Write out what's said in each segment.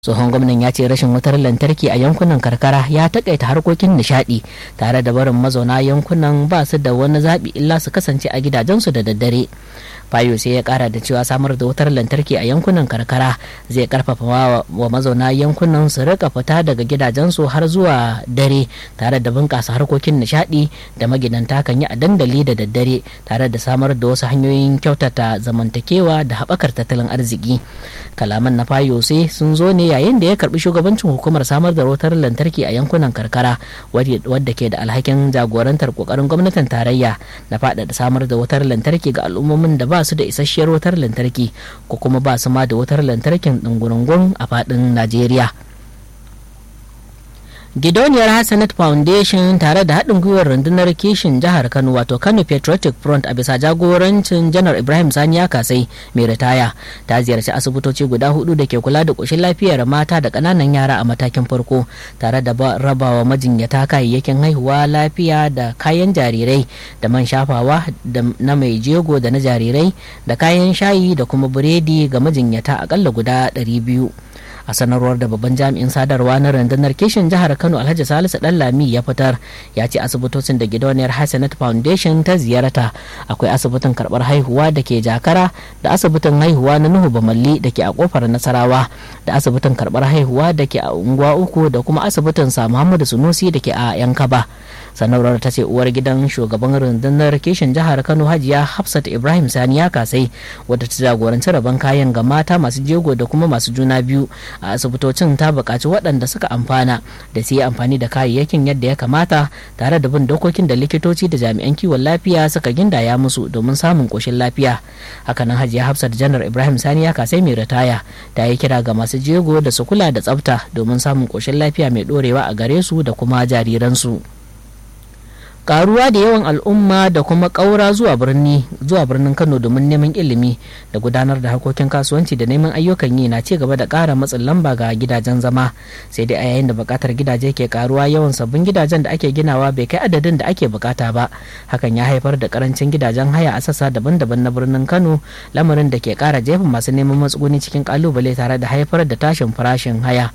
tsohon gwamnan ya ce rashin wutar lantarki a yankunan karkara ya takaita harkokin nishadi tare da barin mazauna yankunan ba su da wani zaɓi illa su kasance a gidajensu da daddare fayo sai ya kara da cewa samar da wutar lantarki a yankunan karkara zai karfafa wa mazauna yankunan su rika fita daga gidajensu har zuwa dare tare da bunkasa harkokin nishadi da magidanta kan yi a dandali da daddare tare da samar da wasu hanyoyin kyautata zamantakewa da haɓakar tattalin arziki kalaman na fayo sai sun zo ne yayin da ya karbi shugabancin hukumar samar da wutar lantarki a yankunan karkara wadda ke da alhakin jagorantar kokarin gwamnatin tarayya na faɗaɗa samar da wutar lantarki ga al'ummomin da ba su da isasshiyar wutar lantarki ko kuma ba su ma da wutar lantarkin ɗungurungun a faɗin najeriya Gidauniyar Hassanat Foundation tare da haɗin gwiwar rundunar kishin jihar Kano wato Kano Patriotic Front a bisa jagorancin Janar Ibrahim Sani ya kasai mai ritaya ta ziyarci asibitoci guda hudu da ke kula da ƙoshin lafiyar mata da ƙananan yara a matakin farko tare da rabawa majinyata kayayyakin haihuwa lafiya da kayan jarirai da man shafawa na mai jego da na jarirai da kayan shayi da kuma biredi ga majinyata akalla guda 200. a sanarwar da babban jami'in sadarwa na rundunar kishin jihar kano alhaji salisu lami ya fitar ya ce asibitocin da gidauniyar hassanat foundation ta ziyarta akwai asibitin karbar haihuwa da ke jakara da asibitin haihuwa na nuhu bamalli da ke a kofar nasarawa da asibitin karbar haihuwa da ke a unguwa uku da kuma asibitin sa muhammadu sunusi da ke a yankaba sanarwar ta ce uwar gidan shugaban rundunar kishin jihar kano hajiya hafsat ibrahim sani ya kasai wadda ta jagoranci rabon kayan ga mata masu jego da kuma masu juna biyu a asibitocin ta buƙaci waɗanda suka amfana da su yi amfani da kayayyakin yadda ya kamata tare da bin dokokin da likitoci da jami'an kiwon lafiya suka gindaya musu domin samun ƙoshin lafiya hakanan hajiya hafsat janar ibrahim sani ya kasai mai ritaya ta yi kira ga masu jego da su kula da tsafta domin samun ƙoshin lafiya mai ɗorewa a gare su da kuma jariransu. karuwa da yawan al'umma da kuma ƙaura zuwa birni zuwa birnin kano domin neman ilimi da gudanar da harkokin kasuwanci da neman ayyukan yi na ci gaba da ƙara matsin lamba ga gidajen zama sai dai a yayin da buƙatar gidaje ke karuwa yawan sabbin gidajen da ake ginawa bai kai adadin da ake bukata ba hakan ya haifar da karancin gidajen haya a sassa daban-daban na birnin kano lamarin da ke ƙara jefa masu neman matsuguni cikin kalubale tare da haifar da tashin farashin haya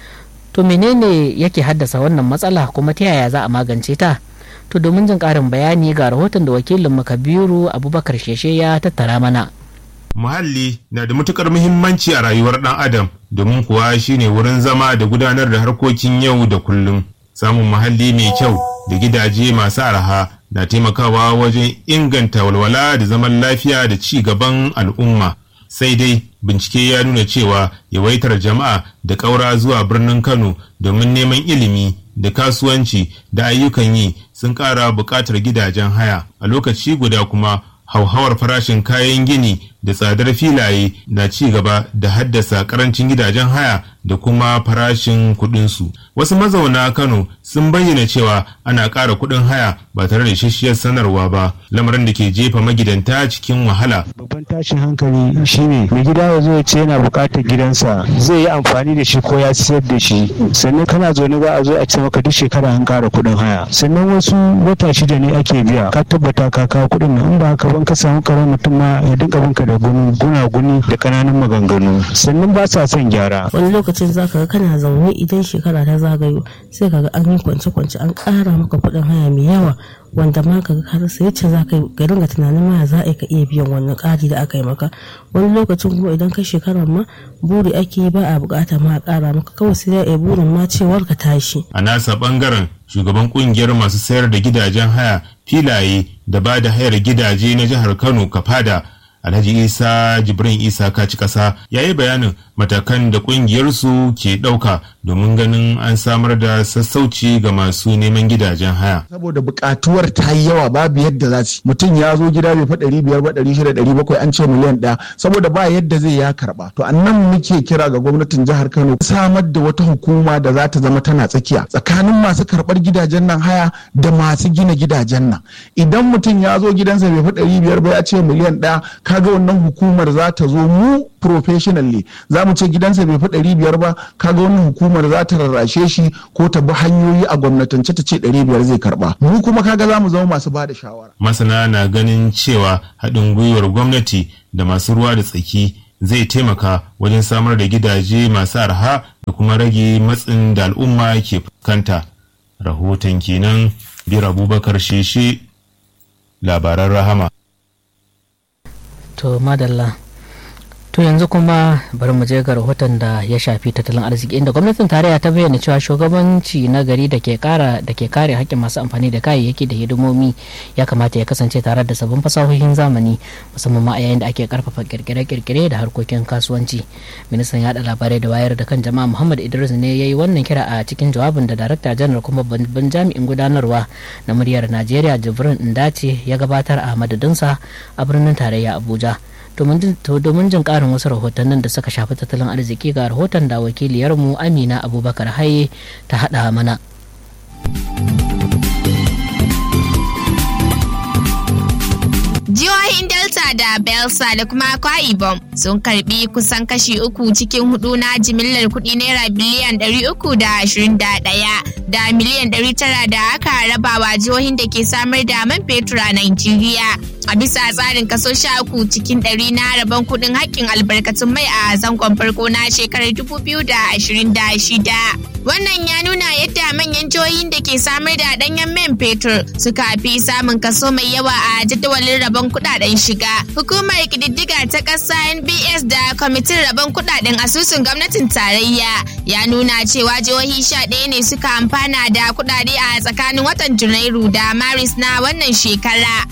to menene yake haddasa wannan matsala kuma ta yaya za a magance ta to domin jin karin bayani ga rahoton da wakilin makabiru abubakar sheshe ya tattara mana muhalli na da matukar muhimmanci a rayuwar dan adam domin kuwa shine wurin zama da gudanar da harkokin yau da kullum samun muhalli mai kyau da gidaje masu arha na taimakawa wajen inganta walwala da zaman lafiya da ci gaban al'umma sai dai bincike ya nuna cewa yawaitar jama'a da ƙaura zuwa birnin kano domin neman ilimi da kasuwanci da ayyukan yi sun ƙara buƙatar gidajen haya a lokaci guda kuma hauhawar farashin kayan gini da tsadar filaye na ci gaba da haddasa karancin gidajen haya da kuma farashin kuɗinsu. Wasu mazauna Kano sun bayyana cewa ana ƙara kuɗin haya ba tare da ishashiyar sanarwa ba, lamarin da ke jefa magidanta cikin wahala. Babban tashin hankali shine mai gida ya zo ya ce yana buƙatar gidansa zai yi amfani da shi ko ya siyar da shi sannan kana zaune za a zo a ce maka duk shekara an ƙara kuɗin haya sannan wasu wata shida ne ake biya ka tabbata ka kawo kuɗin nan in ba haka ban ka samu karon mutum ma ya dinka banka da gunaguni da kananan maganganu sannan ba sa son gyara wani lokacin zaka ga kana zaune idan shekara ta zagayo sai kaga an yi kwance-kwance an ƙara maka kuɗin haya mai yawa wanda ma ka har sai yace za ka ga dinga tunanin ma za a ka iya biyan wannan ƙari da aka yi maka wani lokacin kuma idan ka shekarar ma buri ake yi ba a bukata ma a ƙara maka kawai sai dai burin ma cewar ka tashi a nasa bangaren shugaban kungiyar masu sayar da gidajen haya filaye da ba da hayar gidaje na jihar kano kafada alhaji isa jibrin isa kaci kasa ya yi bayanin matakan da kungiyarsu ke ɗauka domin ganin an samar da sassauci ga masu neman gidajen haya. Saboda buƙatuwar ta yi yawa babu yadda za su mutum ya zo gida bai fa ɗari biyar ba ɗari shida ɗari bakwai an ce miliyan ɗaya saboda ba yadda zai ya karɓa. To annan muke kira ga gwamnatin jihar Kano samar da wata hukuma da za ta zama tana tsakiya tsakanin masu karɓar gidajen nan haya da masu gina gidajen nan. Idan mutum ya zo gidansa bai fa ɗari biyar ba ya ce miliyan ɗaya kaga wannan hukumar za ta zo mu professionally za mu ce gidansa bai fi ɗari biyar ba kaga wannan hukumar za ta rarrashe shi ko ta bi hanyoyi a gwamnatance ta ce ɗari biyar zai karɓa mu kuma kaga za mu zama masu ba da shawara. masana na ganin cewa haɗin gwiwar gwamnati da masu ruwa da tsaki zai taimaka wajen samar da gidaje masu arha da kuma rage matsin da al'umma ke fuskanta rahoton kenan bir abubakar sheshe labaran rahama to madalla to yanzu kuma bari mu je ga rahoton da ya shafi tattalin arziki inda gwamnatin tarayya ta bayyana cewa shugabanci na gari da ke kara da ke kare haƙƙin masu amfani da kayayyaki da hidimomi ya kamata ya kasance tare da sabbin fasahohin zamani musamman ma a yayin da ake karfafa kirkire-kirkire da harkokin kasuwanci ministan yaɗa labarai da wayar da kan jama'a muhammad idris ne ya yi wannan kira a cikin jawabin da darakta janar kuma babban jami'in gudanarwa na muryar najeriya jibrin indace ya gabatar a madadinsa a birnin tarayya abuja domin jin karin wasu rahotannin da suka shafi tattalin arziki ga rahoton da wakiliyarmu amina abubakar haye ta haɗa mana Jihohin Delta da Belsa da kuma Akwa Ibom sun karbi kusan kashi uku cikin hudu na jimillar kuɗi naira biliyan 321 da miliyan 900 da aka rabawa jihohin da ke samar da man fetur a Najeriya. A bisa tsarin kaso sha uku cikin ɗari na rabon kuɗin haƙƙin albarkatun mai a zangon farko na shekarar 2026. Wannan ya nuna yadda manyan jihohin da ke samar da ɗanyen man fetur suka fi samun kaso mai yawa a jadawalin rabon kuɗaɗen shiga. Hukumar ƙididdiga ta ƙasa NBS da kwamitin rabon kuɗaɗen asusun gwamnatin tarayya ya nuna cewa jihohi sha ɗaya ne suka amfana da kuɗaɗe a tsakanin watan Janairu da Maris na wannan shekara.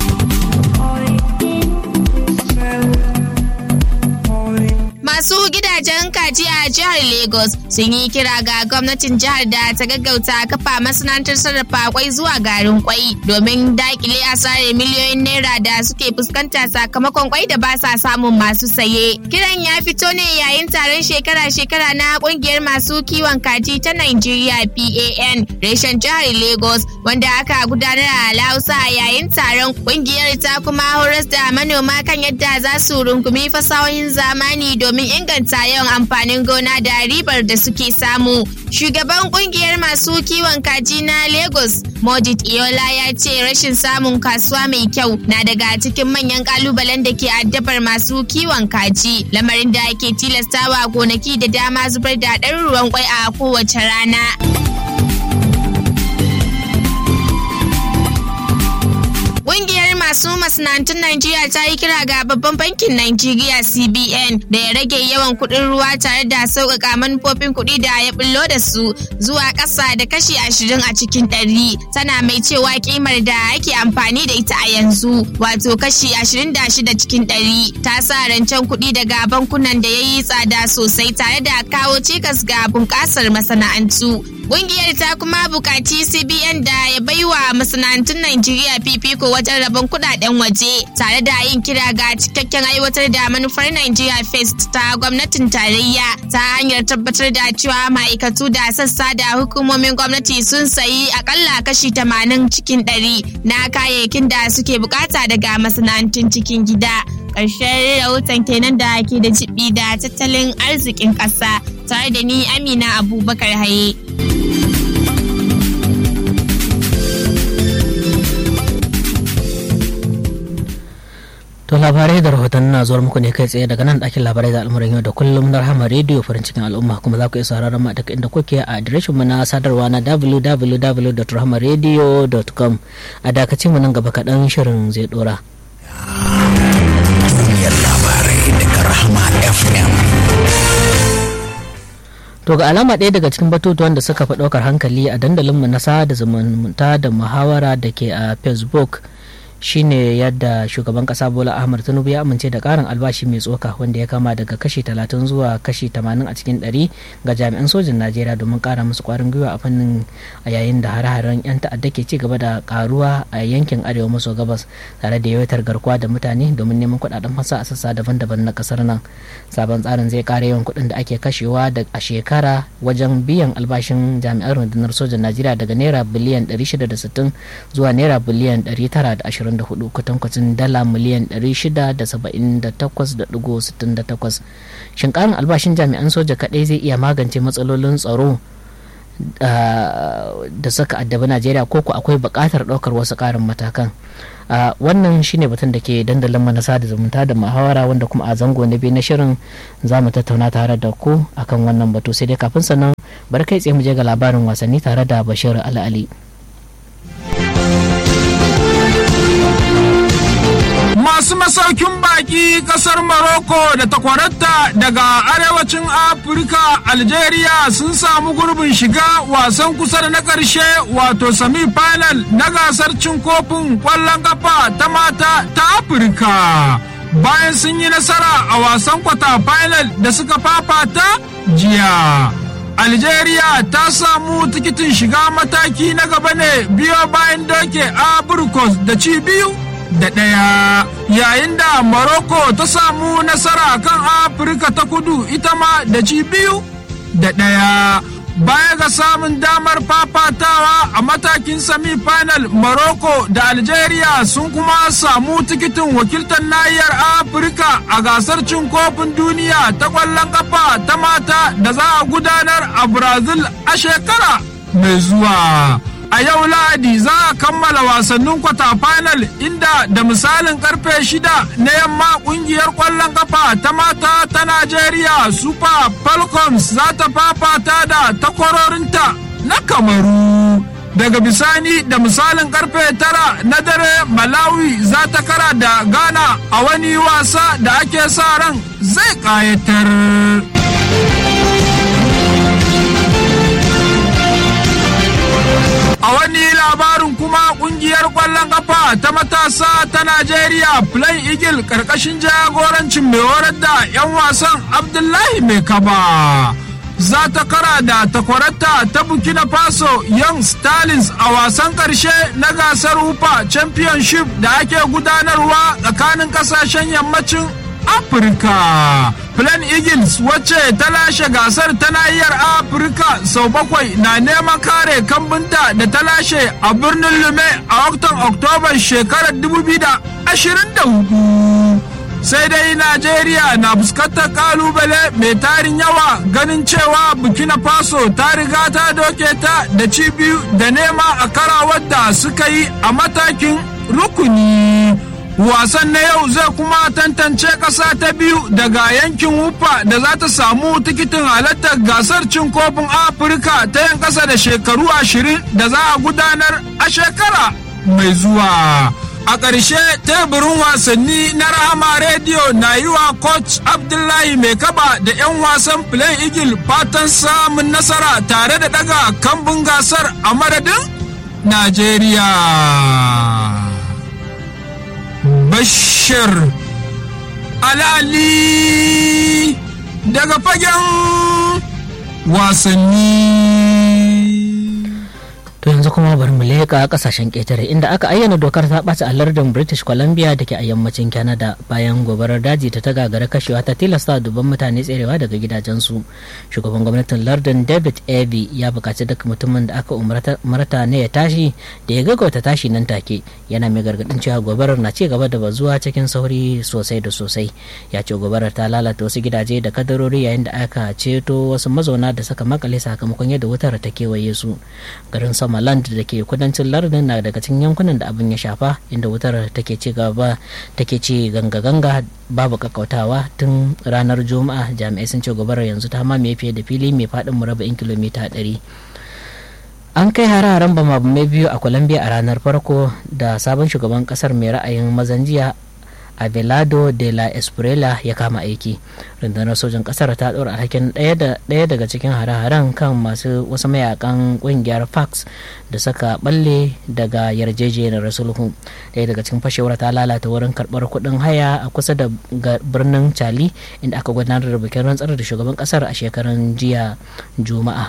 Masu gidajen kaji a jihar Lagos sun yi kira ga gwamnatin jihar da ta gaggauta kafa masana'antar sarrafa kwai zuwa garin kwai domin dakile asarar miliyoyin naira da suke fuskanta sakamakon kwai da ba sa samun masu saye. Kiran ya fito ne yayin taron shekara-shekara na kungiyar masu kiwon kaji ta Nigeria PAN reshen jihar Lagos wanda aka gudanar a Lausa yayin taron kungiyar ta kuma horas da manoma kan yadda za su rungumi fasahohin zamani domin inganta yawan amfanin gona da ribar da suke samu. Shugaban kungiyar masu kiwon kaji na Lagos, Modit Iola ya ce rashin samun kasuwa mai kyau na daga cikin manyan kalubalen da ke addabar masu kiwon kaji, lamarin da ke tilastawa gonaki da dama zubar da ɗaruruwan kwai a kowace rana. masu masana'antun Najeriya ta yi kira ga babban bankin Najeriya CBN da ya rage yawan kuɗin ruwa tare da sauƙaƙa manufofin kuɗi da ya bullo da su zuwa ƙasa da kashi ashirin a cikin ɗari. Tana mai cewa kimar da ake amfani da ita a yanzu wato kashi ashirin da shida cikin ɗari ta sa rancen kuɗi daga bankunan da ya yi tsada sosai tare da kawo cikas ga bunƙasar masana'antu. Ƙungiyar ta kuma buƙaci CBN da ya baiwa masana'antun Najeriya fifiko wajen rabon kuɗaɗen waje tare da yin kira ga cikakken aiwatar da manufar Nigeria First ta gwamnatin tarayya ta hanyar tabbatar da cewa ma'aikatu da sassa da hukumomin gwamnati sun sayi akalla kashi tamanin cikin ɗari na kayayyakin da suke bukata daga masana'antun cikin gida. Ƙarshen rahoton kenan da ke da jibi da tattalin arzikin ƙasa tare da ni Amina Abubakar Haye. To labarai da rahoton na zuwa muku ne kai tsaye daga nan ɗakin labarai da al'amuran yau da kullum na rahama rediyo farin cikin al'umma kuma za ku iya sauraron mu daga inda kuke a adireshin mu na sadarwa na www.rahamaradio.com a dakacin mu nan gaba kaɗan shirin zai ɗora. Duniyar labarai daga Rahama FM. To ga alama ɗaya daga cikin batutuwan da suka fi ɗaukar hankali a dandalinmu na sada zumunta da muhawara da ke a Facebook shine yadda shugaban kasa bola ahmad tinubu ya amince da karin albashi mai tsoka wanda ya kama daga kashi 30 zuwa kashi 80 a cikin 100 ga jami'an sojin najeriya domin kara musu kwarin gwiwa a fannin a yayin da hare-haren 'yan ta'adda ke ci gaba da karuwa a yankin arewa maso gabas tare da yawaitar garkuwa da mutane domin neman kudaden fasa a sassa daban-daban na kasar nan sabon tsarin zai kara yawan kuɗin da ake kashewa da a shekara wajen biyan albashin jami'an rundunar sojan najeriya daga naira biliyan 660 zuwa naira biliyan 920 24 kwatankwacin dala miliyan 678.68 shin karin albashin jami'an soja kadai zai iya magance matsalolin tsaro da suka addabi najeriya ko ku akwai buƙatar ɗaukar wasu ƙarin matakan wannan shine batun da ke dandalin mana sada zumunta da muhawara wanda kuma a zango na biyu na shirin za mu tattauna tare da ku akan wannan batu sai dai kafin sannan bari kai tsaye mu je ga labarin wasanni tare da bashir al'ali masu masaukin baki kasar Morocco da takwararta daga arewacin Afirka Algeria sun samu gurbin shiga wasan kusa da na ƙarshe wato semi-final na gasar cin kofin ƙwallon kafa ta mata ta Afirka. Bayan sun yi nasara a wasan kwata final da suka fafata jiya. Algeria ta samu tikitin shiga mataki na gaba ne biyo bayan doke Abrikos da ci biyu da ɗaya yayin da Morocco ta samu nasara kan Afirka ta kudu ita ma da ci biyu da ɗaya. Baya ga samun damar fafatawa a matakin semi-final Morocco da Algeria sun kuma samu tikitin wakiltar nahiyar Afirka a gasar cin kofin duniya ta ƙwallon kafa ta mata da za a gudanar a Brazil a shekara mai zuwa. a yau lahadi za a kammala wasannin kwata final inda da misalin karfe shida na yamma kungiyar kwallon kafa ta mata ta najeriya super falcons za ta fafata da takwarorinta na kamaru daga bisani da misalin karfe tara na dare malawi za ta kara da ghana a wani wasa da ake sa ran zai kayatar A wani labarin kuma kungiyar kwallon kafa ta matasa ta Najeriya Plain Eagle karkashin jagorancin mai horar da 'yan wasan Abdullahi Mai Kaba. Za ta kara da takwarata ta Burkina Faso Young Stalins a wasan karshe na gasar Hupa Championship da ake gudanarwa tsakanin kasashen yammacin Afirka. Plan Eagles wacce ta lashe gasar ta nahiyar Afirka sau bakwai na neman kare kambunta da ta lashe a birnin Lume a watan Oktoban shekarar 2024. Sai dai Najeriya na fuskantar kalubale mai tarin yawa ganin cewa Burkina Faso ta riga ta doke ta da ci biyu da nema a karawar da suka yi a matakin rukuni. wasan na yau zai kuma tantance ƙasa ta biyu daga yankin wufa da za ta samu tikitin halartar gasar cin kofin afirka ta yan ƙasa da shekaru ashirin da za a gudanar a shekara mai zuwa a ƙarshe teburin wasanni na rahama rediyo na yi wa coach abdullahi mai kaba da 'yan wasan plain eagle fatan samun nasara tare da daga kambun gasar a madadin najeriya Bashir Alali daga fagen wasanni. To yanzu kuma bari mu leƙa ƙasashen ƙetare inda aka ayyana dokar ta ɓaci a lardin British Columbia da ke a yammacin Canada bayan gobarar daji ta ta gagara kashewa ta tilasta dubban mutane tserewa daga gidajensu. Shugaban gwamnatin lardin David Eby ya buƙaci duk mutumin da aka umarta ne ya tashi da ya gaggauta tashi nan take yana mai gargaɗin cewa gobarar na ci gaba da bazuwa cikin sauri sosai da sosai. Ya ce gobarar ta lalata wasu gidaje da kadarori yayin da aka ceto wasu mazauna da suka makale sakamakon yadda wutar ta kewaye su. Garin sama Somaliland da ke kudancin lardin na daga cikin yankunan da abin ya shafa inda wutar take ci gaba take ci ganga-ganga babu kakkautawa tun ranar juma'a jami'ai sun ce gobarar yanzu ta mamaye fiye da fili mai faɗin murabba'in kilomita 100 an kai hararen bamabamai biyu a colombia a ranar farko da sabon shugaban kasar mai ra'ayin mazan jiya abelardo de la esprela ya kama aiki rundunar sojan kasar ta ɗora alhakin ɗaya daga cikin hare-haren kan masu wasu mayakan ƙungiyar fax da saka balle daga yarjejeniyar sulhu ɗaya daga cikin fashewar ta lalata wurin karɓar kuɗin haya a kusa da birnin cali inda aka gudanar da bikin rantsar da shugaban kasar a shekaran jiya juma'a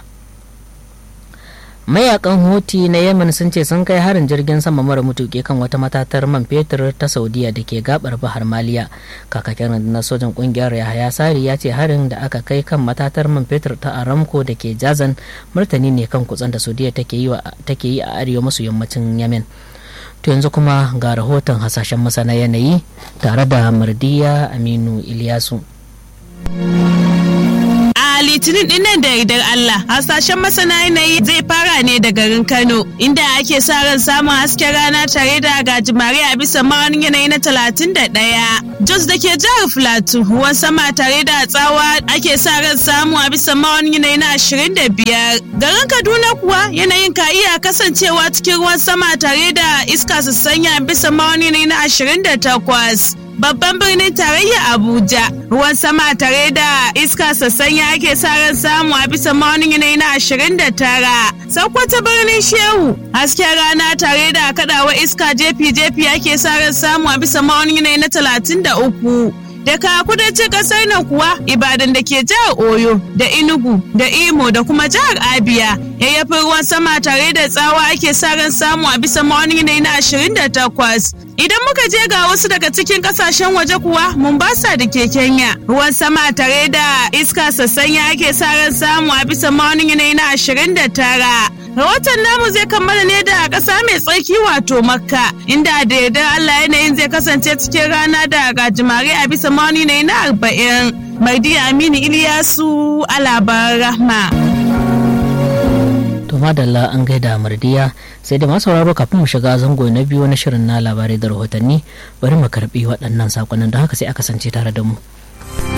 mayakan hoti na yemen sun ce sun kai harin jirgin sama mara mutuƙi kan wata matatar man fetur ta saudiya da ke gabar bahar maliya kakakin rundunar sojan kungiyar yahaya sari ya ce harin da aka kai kan matatar man fetur ta aramco da ke jazan martani ne kan kutsen da saudiya take yi a arewa maso yammacin yemen to yanzu kuma ga rahoton hasashen masana yanayi tare da mardiya aminu iliyasu Ali litinin dinnan da yardar Allah hasashen masana yanayi zai fara ne da garin Kano inda ake sa ran samun hasken rana tare da gajimare a bisa ma'aunin yanayi na talatin da ɗaya. Jos da ke jihar Filato ruwan sama tare da tsawa ake sa ran samu a bisa ma'aunin yanayi na ashirin da biyar. Garin Kaduna kuwa yanayin ka iya kasancewa cikin ruwan sama tare da iska su sanya bisa ma'aunin yanayi na ashirin da takwas. babban birnin tarayya Abuja. Ruwan sama tare da iska sassanya ake sa ran samu a bisa maunin yanayi na 29. Sokoto birnin Shehu hasken rana tare da kadawa iska jefi-jefi ake sa ran samu a bisa maunin yanayi na 33. daga kudancin kasar nan kuwa ibadan da ke jihar oyo da inugu da imo da kuma jihar abia yayyafin ruwan sama tare da tsawa ake sa ran samu a bisa ma'aunin yanayi na 28 idan muka je ga wasu daga cikin kasashen waje kuwa mombasa da ke kenya ruwan sama tare da iska sassanya ake sa ran samu a bisa ma'aunin yanayi na 29 rahoton namu zai kammala ne da ƙasa mai tsarki wato makka inda da yardar allah yanayin zai kasance cikin rana da gajimare a bisa ma'auni ne na arba'in mardi aminu iliyasu a labaran rahma to madalla an gaida mardiya sai da masu sauraro kafin mu shiga zango na biyu na shirin na labarai da rahotanni bari mu karbi waɗannan sakonnin don haka sai a kasance tare da mu